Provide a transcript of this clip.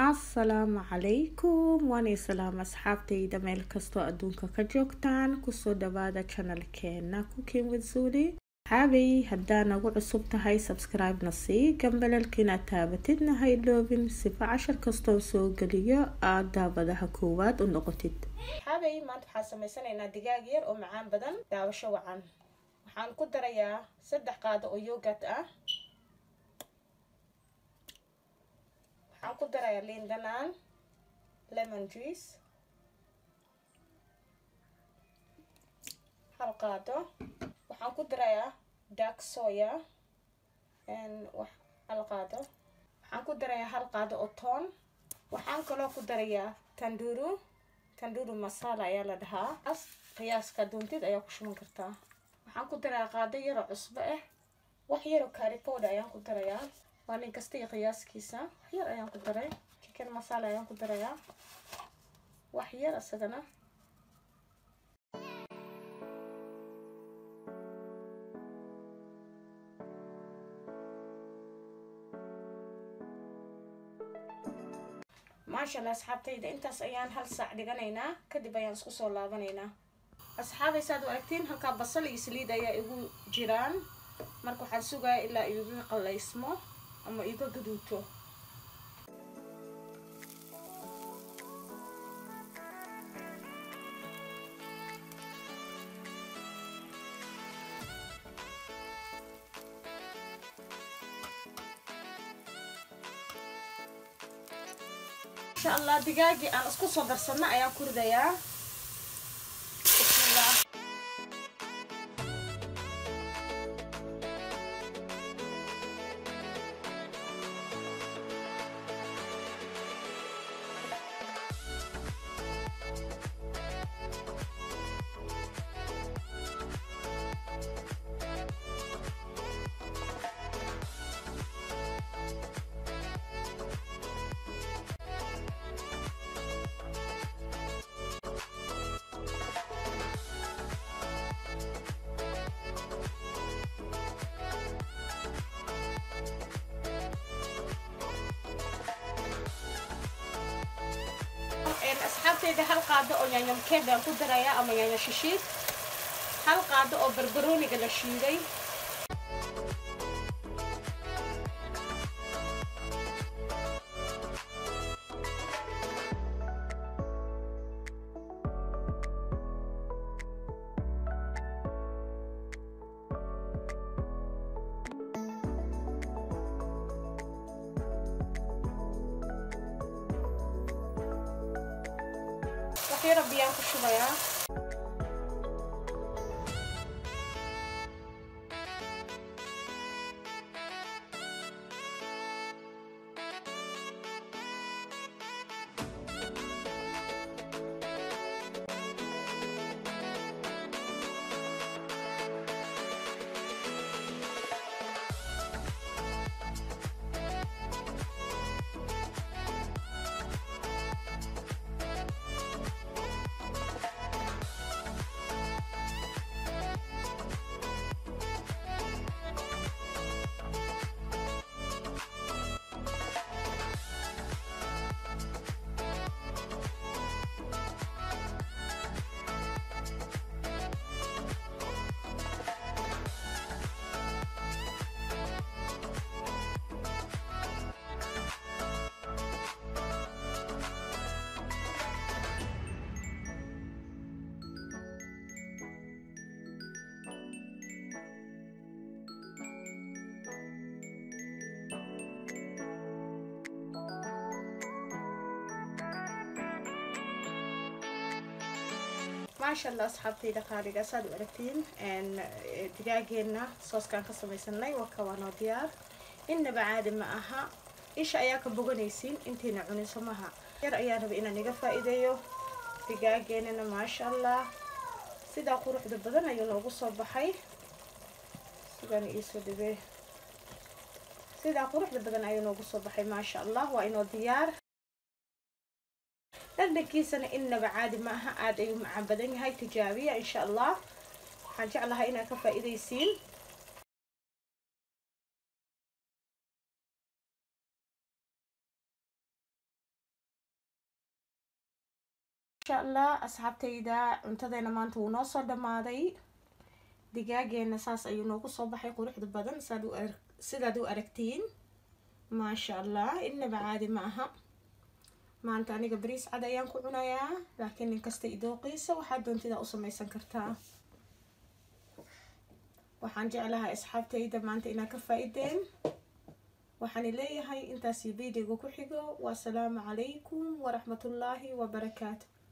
asalaamu calaykum waanay salaam asxaabtayda meel kastoo adduunka ka joogtaan kusoo dhawaada janalkeena cooking with zuli xaabay haddaa nagu cusub tahay subscribe-na sii gambalalkiina taabatidna ha iloobin sifa cashar kastoo soo geliyo aad daabadaha koowaad u noqotid xaabay maanta waxaan sameysanaynaa digaag yar oo macaan badan daawasho wacan waxaan ku darayaa saddex qaado oo yogat ah waxaan ku darayaa liin dhanaan lemon juice hal qaado waxaan ku darayaa dark soya hal qaado waxaan ku darayaa hal qaado oo toon waxaan kaloo ku darayaa tanduru tanduru masala ayaa la dhahaa as qiyaaska doontid ayaa ku shuban kartaa waxaan ku darayaa qaado yaroo cusbo ah wax yaroo caripowda ayaan ku darayaa waa nin kasta iyo qiyaaskiisa wax yar ayaan ku daray chicken masala ayaan ku darayaa wax yar isagana maasha allah asxaabtayda intaas ayaan hal saac dhiganaynaa kadib ayaan isku soo laabanaynaa asxaabay saad u aragtiin halkaa basal iyo saliid ayaa igu jiraan marka waxaan sugaya ilaa iga qalaysmo ama iga gaduuto insha allah digaagii aan isku soo darsanno ayaan ku ridayaa bismillah asxaabteyda hal qaado oo yaanyo mkeeb baan ku darayaa ama yaanyo shishiid hal qaado oo barbarooniga la shiiday waxyaro biyaan ku shubayaa maasha allah asxaabtayda qaaliga saad u aragtiin digaageena sooskaan ka samaysanay waka waa noo diyaar innaba caadi ma aha isha ayaa ka boganaysiin intayna cunin somaha yar ayaa raba inaan iga faa-iideeyo digaageenana maasha allah sidaa quruxda badan ayuu noogu soo baxay sugan iisoo dhibee sidaa quruxda badan ayuu noogu soo baxay maasha allah waa inoo diyaar dhadhankiisana innaba caadi ma aha aada ayuu macaan badan yahay tijaabiya insha allah waxaan jeclahay inaad ka faa-iidaysiin insha allah asxaabtayda cuntadeena maanta wuu noo soo dhamaaday digaageena saas ayuu noogu soo baxay quruxda badan saad u sidaad u aragtiin maasha allah inaba caadi ma aha maanta aniga bariis cad ayaan ku cunayaa laakiin ninkasta idooqiisa waxaad doontidaa u samaysan kartaa waxaan jeclahay asxaabtayda maanta inaad ka faa-ideen waxaan leeyahay intaasi videoga ku xigo wasalaamu calaykum waraxmatullaahi wabarakaatu